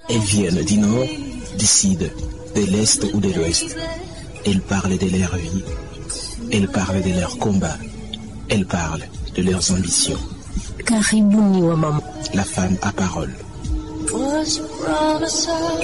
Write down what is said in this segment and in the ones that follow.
Elles viennent du nord, du sud, de l'est ou de l'ouest. Elles parlent de leur vie. Elles parlent de leurs combats. Elles parlent de leurs ambitions. Karibuni wa mama. La femme à parole. Was a promise of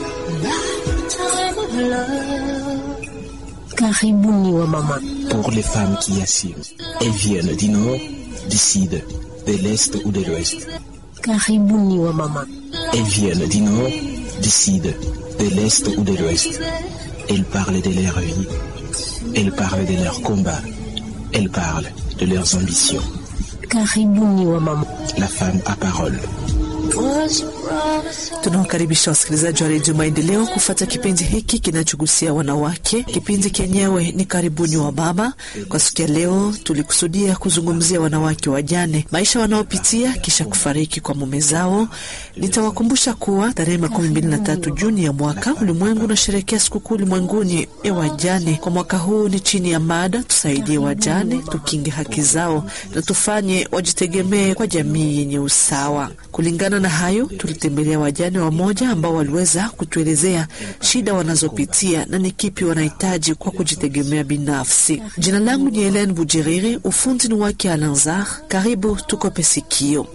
lifetime of love. Karibuni wa mama. Pour les femmes qui assument. Elles viennent du nord, du sud, de l'est ou de l'ouest. Karibuni wa mama. Elles viennent du nord, du sud, de l'est ou de l'ouest. Elles parlent de leur vie. Elles parlent de leurs combats. Elles parlent de leurs ambitions. Karibuni wa mama. La femme à parole. Was a promise of Tunawakaribisha wasikilizaji wa redio Maendeleo kufata kipindi hiki kinachogusia wanawake. Kipindi kenyewe ni karibuni wa mama. Kwa siku ya leo, tulikusudia kuzungumzia wanawake wajane, maisha wanaopitia kisha kufariki kwa mume zao. Nitawakumbusha kuwa tarehe makumi mbili na tatu Juni ya mwaka ulimwengu unasherehekea sikukuu ulimwenguni ya wajane. Kwa mwaka huu ni chini ya mada tusaidie wajane, tukinge haki zao na tufanye wajitegemee kwa jamii yenye usawa. Kulingana na hayo, tulitembelea wajane wamoja ambao waliweza kutuelezea shida wanazopitia na ni kipi wanahitaji kwa kujitegemea binafsi. Jina langu ni Helen Bujiriri, ufundi ni wake Alanzar. Karibu tukope sikio.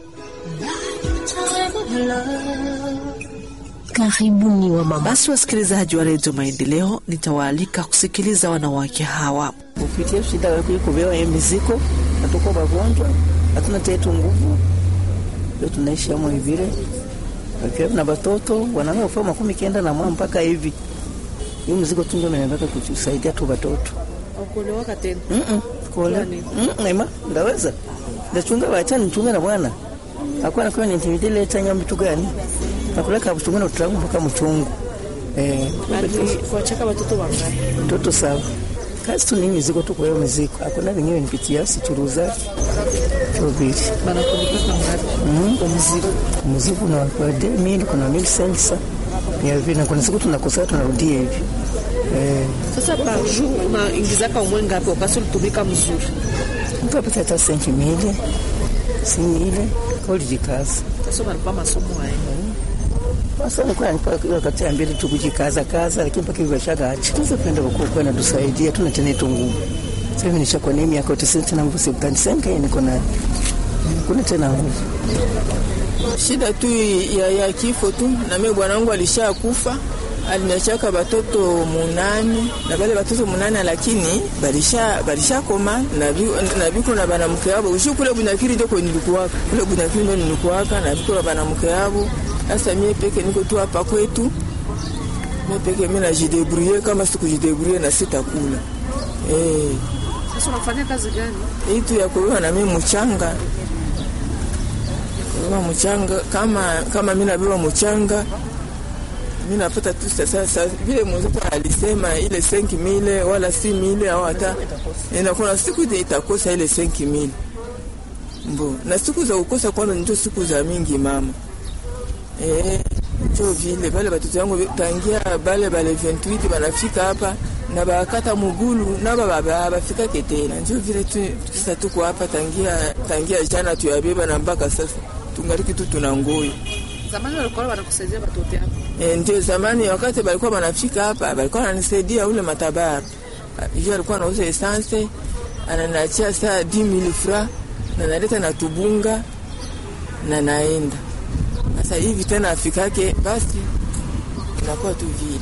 time of love. Karibuni wa mama. Basi wasikilizaji wa redio Maendeleo, nitawaalika kusikiliza wanawake hawa. kupitia shida ya kubewa ya mizigo, hatuko wagonjwa, hatuna tetu nguvu, ndio tunaishi amo hivile wakiwa na watoto wanaweza kufanya makumi kenda na mwa mpaka hivi. Hiyo mzigo tu ndio nataka kutusaidia tu watoto. Kuolewaka tena Mm kuola mm ema ndaweza ndachunga wacha nichunga na bwana akwana kwa nintimidile tanya mtu gani nakuleka kuchunga na utalangu mpaka mchungu eh kuachaka watoto wangapi? mtoto sawa kazi tu ni mizigo tu kwa hiyo mizigo hakuna vingine nipitia sichuruza chobili Banakulipaka ngapi Mm. kwa mzigo? mzigo na kwa de mili kuna mili sensa ni hivi na kuna siku tunakosa tunarudia hivi eh Sasa par jour unaingizaka umwe ngapi wakati ulitumika mzuri? mtu apata hata senki mili si mili kwa ulijikaza Sasa unalipa masomo haya. Sasa nilikuwa nipa wakati ya mbili tu kujikaza kaza, lakini mpaka hivyo shagacha. Tuweze kwenda kwa kwa na tusaidia, tuna tena tu nguvu. Sasa hivi nishakuwa na miaka 90 tena nguvu sipani senka niko na kuna tena nguvu. shida tu ya, ya kifo tu. Na mimi bwanangu alishakufa, aliniachaka batoto munane na bale batoto munane, lakini balisha balisha koma na bi- na biko na banamuke yabo ushi kule Bunyakiri ndio kwenye nilikuwaka kule Bunyakiri ndio nilikuwaka na biko na banamuke yabo. Sasa mie peke niko tu hapa kwetu, mie peke mimi najidebrouiller, kama sikujidebrouiller na sitakula eh Sasa unafanya kazi gani? itu ya kubeba na mimi mchanga kubeba mchanga kama kama mimi nabeba mchanga mimi napata tu sasa sasa vile mwenzetu alisema ile 5000 wala 6000 au hata inakuwa siku ile itakosa ile 5000 mbo na siku za kukosa kwanza ndio siku za mingi mama eh ndio vile bale batoto yangu tangia bale bale 28 banafika hapa na bakata mugulu na baba bafika ketena ndio vile tu sasa tuko hapa tangia tangia jana tuyabeba na mpaka sasa tungaliki tu tuna ngoyo Zamani walikuwa wanakusaidia watoto yako. E, ndio zamani wakati balikuwa wanafika hapa balikuwa wananisaidia ule matabara hiyo alikuwa anauza essence ananiachia saa 10000 fra na naleta na tubunga na naenda sasa hivi tena afikake basi inakuwa tu vile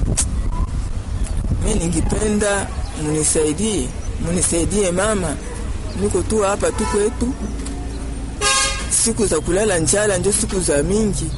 mi ningipenda munisaidie munisaidie mama niko tu hapa tu kwetu siku za kulala njala ndio siku za mingi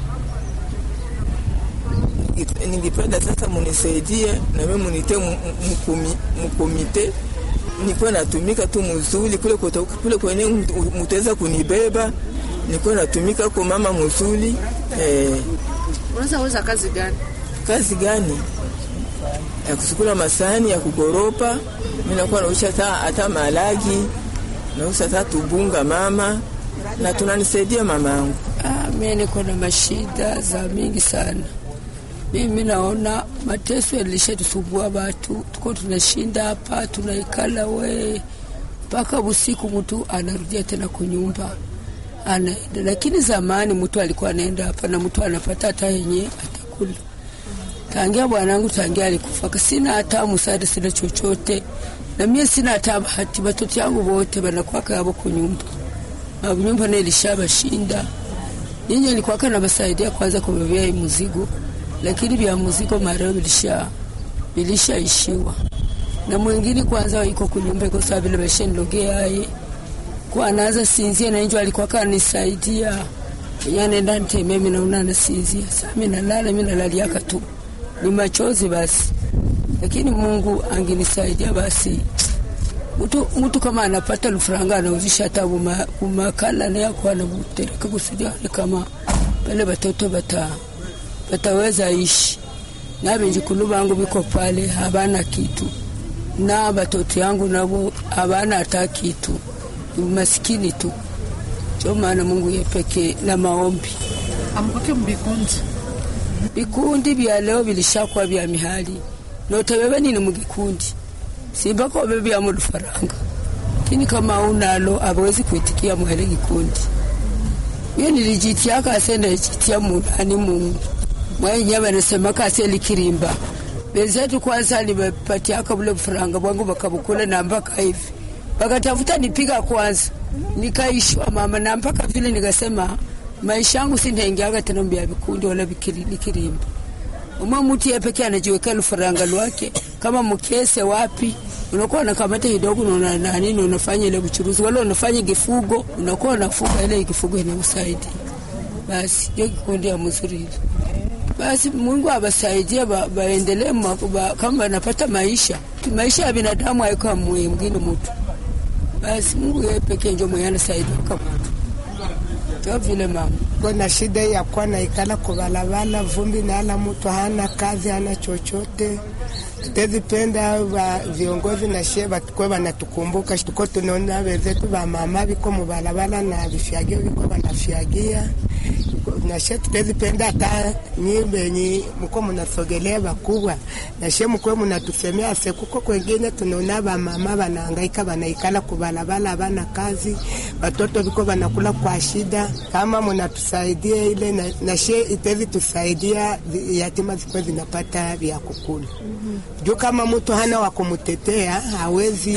Ningi- ningipenda sasa munisaidie na mimi munite mu- mu- mkomi- mkomite nikuwe natumika tu muzuli kule kota- kule kwenye mtu- mutaweza kunibeba nikuwe natumika ko mama muzuli eh, Unaweza weza kazi gani? kazi gani ya kusukula masani ya kukoropa mi nakuwa nausha hata hata malagi nausha hata tubunga mama na tunanisaidia mama yangu Ah, mimi niko na mashida za mingi sana. Mimi naona mateso yalishatisumbua watu, tuko tunashinda hapa tunaikala we mpaka usiku, mtu anarudia tena kunyumba anaenda, lakini zamani mtu alikuwa anaenda hapa na mtu anapata hata yenye atakula. Tangia bwanangu tangia alikufa, sina hata msaada, sina chochote, na mie sina hata bahati. Watoto yangu wote wanakuwa yabo kunyumba na nyumba nayo ilishabashinda. Nyinyi alikuwa kana basaidia kwanza kubebea hii mzigo, lakini vya mzigo mareo vilisha vilishaishiwa na mwingine kwanza iko kunyumba iko sawa vile bashenilogea aye kwa anaanza sinzia na njo alikuwa kanisaidia ya nenda nteme mimi naona nasinzia sasa mimi nalala mimi nalaliaka tu ni machozi basi lakini Mungu angenisaidia basi mtu mtu kama anapata lufranga anauzisha hata buma bumakala na yako anabutereka kusudia ni kama pale batoto bata bataweza ishi na benjikulu bangu biko pale habana kitu na batoto yangu nabo habana hata kitu ni masikini tu ndio maana Mungu yepeke na maombi amkwake mbikundi vikundi vya leo vilishakuwa vya mihali notebebe nini mugikundi simbako bebe vya mudufaranga lakini kama unalo abawezi kuitikia muhele gikundi iyo nilijitia kase ndajitia munani Mungu mwenye wanasema kase likirimba benzetu kwanza nimepatiaka bule bufaranga bwangu bakabukula na mpaka hivi bakatafuta nipiga kwanza nikaishwa mama na mpaka vile nikasema maisha yangu sintengeaga tena mbya vikundi wala likirimba umwe mutu ye peke anajiweka lufaranga lwake kama mkese wapi unakuwa unakamata kidogo unaona nani na unafanya ile buchuruzi wala unafanya kifugo unakuwa unafuga ile kifugo inakusaidia basi ndio kikundi ya mzuri hilo basi Mungu abasaidie ba, baendelee ba, kama wanapata maisha maisha ya binadamu haiko mwingine mtu basi Mungu yeye pekee ndio mwenye anasaidia kama mtu ndio vile mama Kuna shida ya kuwa naikala kubalabala, vumbi nala, mtu hana kazi, hana chochote. Tutezipenda ba viongozi na she batukwe banatukumbuka, tuko tunaona wenzetu ba mama biko mubalabala na vifyagio biko banafyagia na she tutezipenda hata nyi benyi mko munasogelea bakubwa na she mkwe munatusemea se kuko kwengine tunaona ba mama banahangaika banaikala kubalabala bana kazi watoto biko banakula kwa shida kama munatusaidia ile na, na she itezi tusaidia yatima zikuwe zinapata vya kukula juu kama mtu hana wa kumutetea hawezi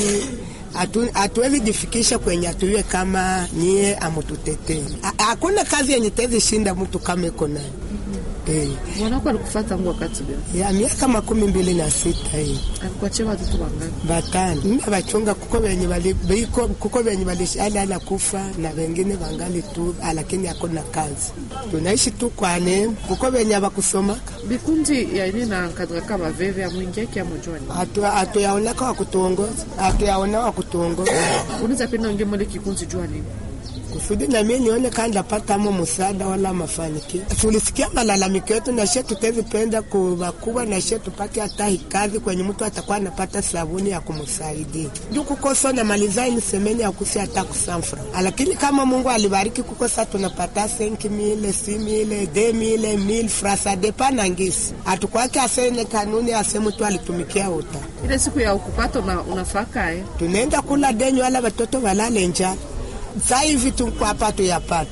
hatuwezi jifikisha kwenye atuiwe kama niye amututetee. Hakuna kazi yenye tezi shinda mtu kama iko nayo. Eh, mwanako alikufuata tangu wakati gani? ya miaka makumi mbili na sita hii Alikuachia watoto wangapi? batano mimi bachunga kuko benye bali biko kuko benye balishali ala kufa na wengine wangali tu, lakini hakuna kazi, tunaishi tu kwa neema. Kuko benye bakusomaka Bikundi ya ini na kadra kama veve ya mwingi kia mojoni. hatu hatuyaonaka wa kutuongoza, hatuyaona wa kutuongoza Unaweza penda unge mole kikundi jua nini? kusudi na mimi nione kama ndapatamo msaada wala mafanikio. Tulisikia malalamiko yetu na she tutezipenda kubakubwa na she tupate hata kazi kwenye mtu atakuwa anapata sabuni ya kumsaidia juu kukosa na malizai nisemeni ya kusi hata kusanfra, lakini kama Mungu alibariki kukosa tunapata senki mile si mile de mile mil frasa depa na ngisi atukwake asene kanuni ase mtu alitumikia uta Ile siku ya ukupata una, unafaka eh. tunaenda kula denyo wala watoto walale njaa saa hivi tuko hapa tuyapata.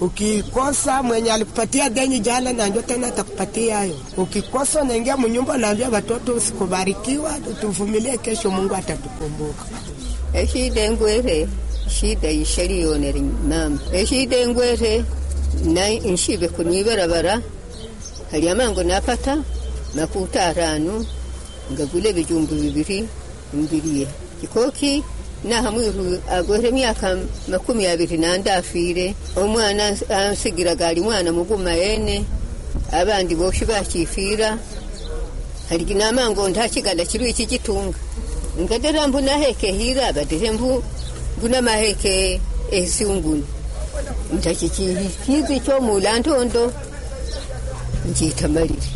Ukikosa mwenye alikupatia deni jana, na ndio tena atakupatia hayo. Ukikosa unaingia mnyumba, naambia watoto usikubarikiwa, tuvumilie, kesho Mungu atatukumbuka. eshida engwere shida yishariyonera mama eshida engwere na nshibe kunyibarabara hali amango napata makuta arano ngagule bijumbu bibiri mbiriye kikoki naha mwiru agwere myaka makumi abiri nande afire omwana ansigiraga ali mwana muguma yene abandi boshi bakifira haligi namango ntakiganda kiru iki gitunga ngadera mbu naheke hira badire mbu mbuna maheke esunguni ntakikihizi kyomula ntondo nkitamalire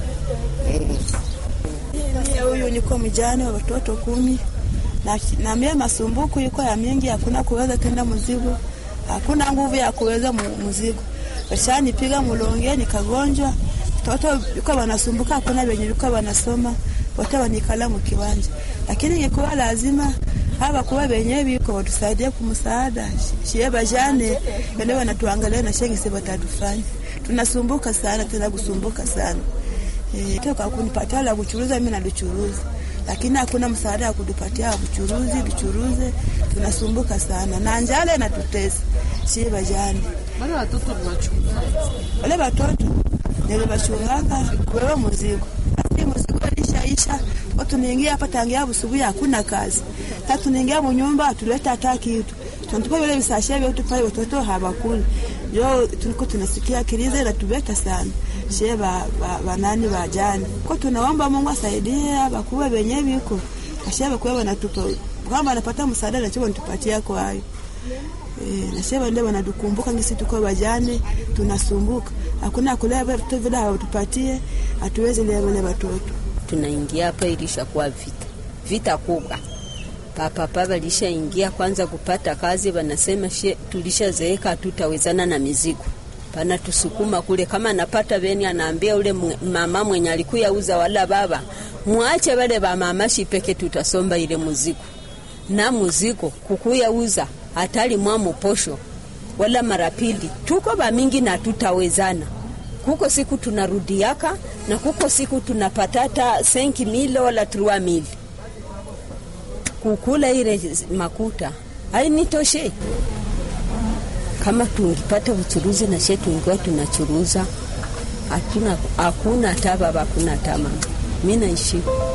Mie huyu niko mjane wa watoto kumi na, na mie masumbuku yuko ya mingi, hakuna kuweza tenda mzigo, hakuna nguvu ya kuweza mu- mzigo. Washanipiga mulonge nikagonjwa, watoto yuko wanasumbuka, hakuna wenye yuko wanasoma, wote wanikala mukiwanja, lakini ingekuwa lazima hava kuwa venye viko watusaidie kumsaada shie bajane wale wanatuangalia na shengisi watatufanya tunasumbuka sana tena kusumbuka sana e, toka kunipatia la kuchuruza mimi nalichuruza lakini hakuna msaada wa kutupatia kuchuruzi tuchuruze tunasumbuka sana na njala inatutesa shie bajane wale watoto tunachunga wale watoto nilibachungaka wewe muzigo lakini muzigo ilishaisha watu niingia hapa tangia busubuhi hakuna kazi tatu niingia mu nyumba atuleta hata kitu tunatupa vile visashia vyote pale watoto hawakuli jo tuliko tunasikia kiliza inatubeta sana shie ba, ba, banani bajani kwa tunaomba Mungu asaidie bakuwe benye biko ashie bakuwe wanatupa kama anapata msaada na choma nitupatia kwa hayo E, nasema ndio wanatukumbuka ngisi tuko wajane tunasumbuka hakuna kulea watoto vile hawatupatie hatuwezi lea wale watoto tunaingia hapa ilishakuwa vita vita kubwa papapa walishaingia kwanza kupata kazi wanasema she tulishazeeka hatutawezana na mizigo pana tusukuma kule kama napata veni anaambia ule mama mwenye alikuya uza wala baba mwache wale ba mama shipeke tutasomba ile muzigo na muzigo kukuya uza hatali mwamo posho wala mara pili tuko bamingi na tutawezana kuko siku tunarudiaka na kuko siku tunapatata senki mile wala trua mili kukula ile makuta ainitoshe kama tungipata uchuruzi na she tungiwa tunachuruza hatuna hakuna hata baba hakuna hata mama mi naishi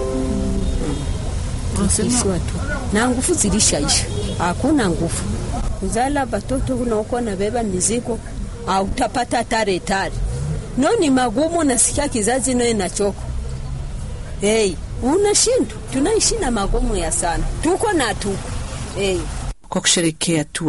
tukiishiwa tu na nguvu zilishaisha hakuna nguvu kuzala batoto unaokuwa nabeba mizigo autapata tare tare no ni magumu nasikia kizazi no inachoko hey, unashindwa tunaishi na magumu ya sana tuko na tuko hey. kwa kusherekea tu